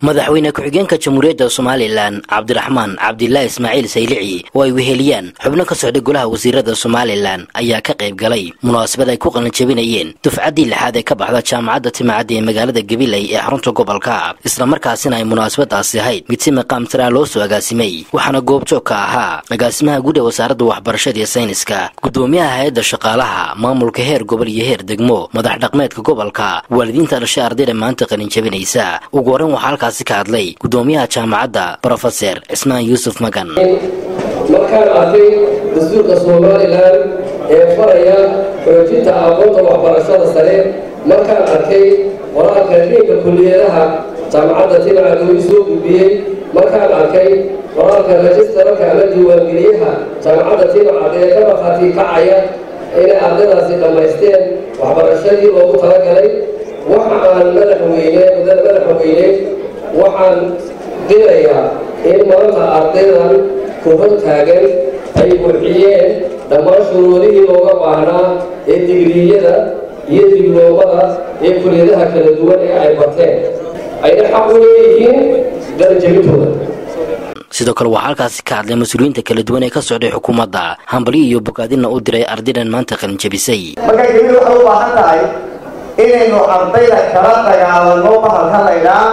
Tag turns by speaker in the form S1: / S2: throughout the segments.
S1: madaxweyne ku-xigeenka jamhuuriyadda somalilan cabdiraxmaan cabdilaahi ismaaciil saylici oo ay weheliyaan xubno ka socday golaha wasiirada somalilan ayaa ka qayb galay munaasabad ay ku qalinjabinayeen dufcaddii lixaad ee ka baxda jaamacadda timacadda ee magaalada gabiley ee xarunta gobolka islamarkaasina ay munaasabadaasi ahayd mid si maqaam tiraa loo soo agaasimay waxaana goobjoog ka ahaa agaasimaha guud ee wasaaradda waxbarashada iyo sayniska gudoomiyaha hay-adda shaqaalaha maamulka heer gobol iyo heer degmo madax dhaqmeedka gobolka waalidiinta dhashay ardayda maanta qalinjabinaysa ugu horreyn waxaa halkaas ka hadlay gudoomiyaha jaamacadda brofeser cismaan yuusuf magan
S2: markaan arkay dastuurka somalilan ee faraya xoojinta aqoonta waxbarashada sare markaan arkay qoraalka dhiinka kuliyadaha jaamacadda timacad uu soo gudbiyey markaan arkay qoraalka rajistararka ama diiwaangeliyaha jaamacadda timacad ee ka markhaati kacaya inay ardaydaasi dhammaysteen waxbarashadii loogu talagalay waxa aan madaxweyne mudada madaxweyne waxaan dirayaa in maanta ardaydan ku hor taagan ay buuxiyeen dhammaan shuruudihii looga baahnaa ee digriyada iyo dibloomada ee kuliyadaha kala duwan ee ay barteen ayna xaq u leeyihiin darajabintooda
S1: sidoo kale waxaa halkaasi ka hadlay mas-uuliyiinta kala duwan ee ka socday xukuumadda hambalyo iyo bogaadinna u diray ardaydan maanta qalinjabisay
S3: marka gebidu waxay u baahan tahay inaynu ardayda kala dagaalano bahalka laydhaa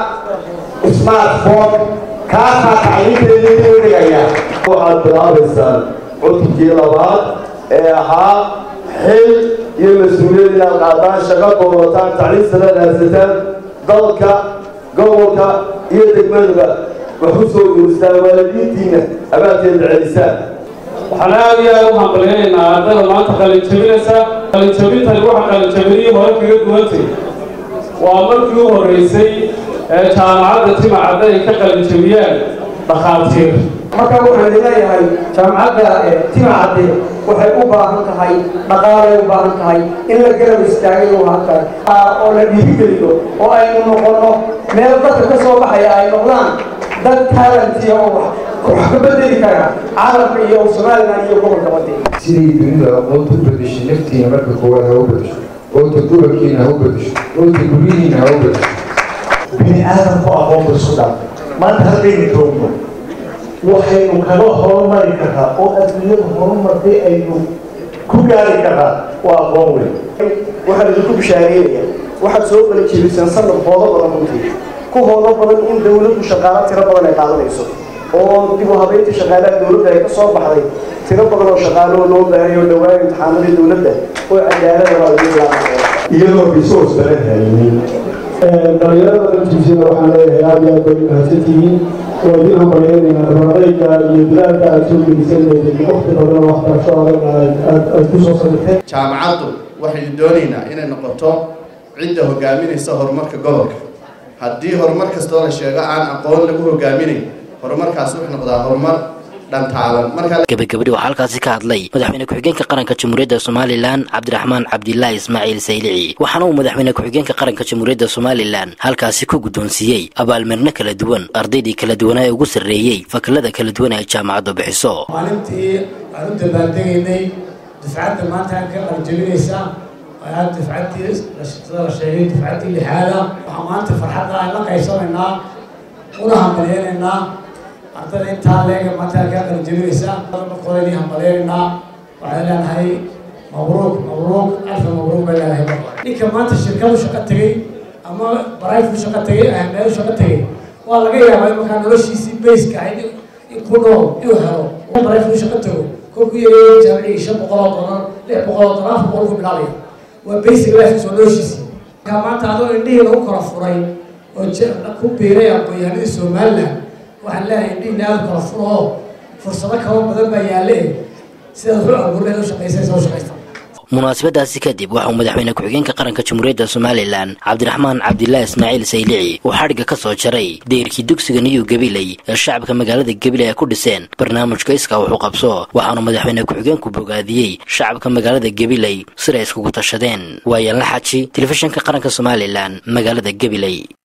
S3: smartphone kaasaa tacliinteedii u dhigaya
S4: waxaad bilaabaysaan cutubkii labaad ee ahaa xil iyo mas-uuliyad inaad qaadaan shaqo doonataan tacliin sanaad haysataan dalka gobolka iyo degmadaba wax u soo guuristaan waalidiintiina abaanteeda celisaan
S5: waxaan aad iyo aad u hambaleynaynaa ardayda maanta qalinjabinaysa qalinjabintani waxa qalinjabinihii hore kaga duwantay waa markii u horreysay ee jaamacadda timacadda ay ka qalinjabiyaan dhakhaatiir
S6: marka waxaan leeyahay jaamacadda timacadde waxay u baahan tahay dhaqaalay u baahan tahay in la garab istaagay u baahan tahay oo la dhiirigeliyo oo aynu noqonno meel dadka ka soo baxaya ay noqdaan dad taalantiya oo wax ka bedeli kara caalamka iyo somalilan iyo gobolka badi
S7: siday dunida aqoonta u bedeshay naftiina marka koowaad ha u bedesho oota gobolkiina ha u bedesho oota guryihiina ha u bedesho
S8: bini aadamku aqoonta isku dhan maanta haddaynu joogno waxaynu kaga horumari karraa oo adduunyada horumartay aynu ku gaari karraa waa aqoon weyn
S6: waxaan idinku bishaareynaya waxaad soo kala jeebisaan sanad hoodo badan runtii ku hoodo badan in dawladdu shaqaalo tiro badan ay qaadanayso oo dib u habeynta shaqaalaha dawladda ay ka soo baxday tiro badan oo shaqaaloo loo baahayo dhowaan imtixaanadii dawladda oo cadaalada waa lagu bilaabaya
S4: iyadoo resource badan haynin
S9: dhalinyarada dantiisana waxaan leeyahay aad iyo aad bay mahadsantihiin waa idin hambalyeynayna dhabaadayga iyo dadaalka aad soo geliseen waqti badan waxbarasho adag aad ku soo samirteen
S10: jaamacaddu waxaynu doonaynaa inay noqoto cidda hogaaminaysa horumarka gobolka haddii horumar kastoo la sheego aan aqoon lagu hogaaminayn horumarkaas wuxuu noqdaa horumar
S1: gabagabadhi waxaa halkaasi ka hadlay madaxweyne ku-xigeenka qaranka jamhuuriyadda somalilan cabdiraxmaan cabdilaahi ismaaciil saylici waxaana uu madaxweyne ku-xigeenka qaranka jamhuuriyadda somalilan halkaasi ku guddoonsiiyey abaalmarino kala duwan ardaydii kala duwanaa ee ugu sarreeyey fakalada kala duwan ee jaamacaddu bixiso
S11: maalintii aan u dabaaldegaynay dufcadda maanta aan ka qaljabinaysa ayaa dufcaddii sida la sheegay dufcaddii lixaada waxaa maanta farxadda aan la qaybsanaynaa una hambalyeynaynaa ardada intaa leega maanta kaa qalinjabinaysa markoodii hambaleynaynaa waxaan leenahay mabruuq mabruuq alfa mabruuq bay leenahay ninka maanta shirkadu shaqo tegey ama barayfu shaqo tegey meelu shaqo tegey waa laga yaabaa markaa noloshiisii bayska ahayd in ku nool inuu helo barayfu shaqo tego kolku yareeyay jaamicii shan boqol oo dolar lix boqol oo dolar afar boqol ku bilaabaya waa basic life soo noloshiisii markaa maanta adoo indhihii lagu kala furay oo ku biiray aqoon-yahanadii somaliland waxaan leeyahay indhihiina aada kala furo oo fursado kaba badan baa yaalle sidaad wuxuu abuurleed u shaqaysaysa u shaqaysta
S1: munaasabadaasi kadib waxauu madaxweyne ku-xigeenka qaranka jamhuuriyadda somalilan cabdiraxmaan cabdilaahi ismaaciil saylici uu xadhigga ka soo jaray deyrkii dugsiga niyu gabiley ee shacabka magaalada gabiley ay ku dhiseen barnaamijka iska wuxuu qabso waxaanu madaxweyne ku-xigeenku bogaadiyey shacabka magaalada gabiley siday iskugu tashadeen waayaanla xaji telefishinka qaranka somalilan magaalada gabiley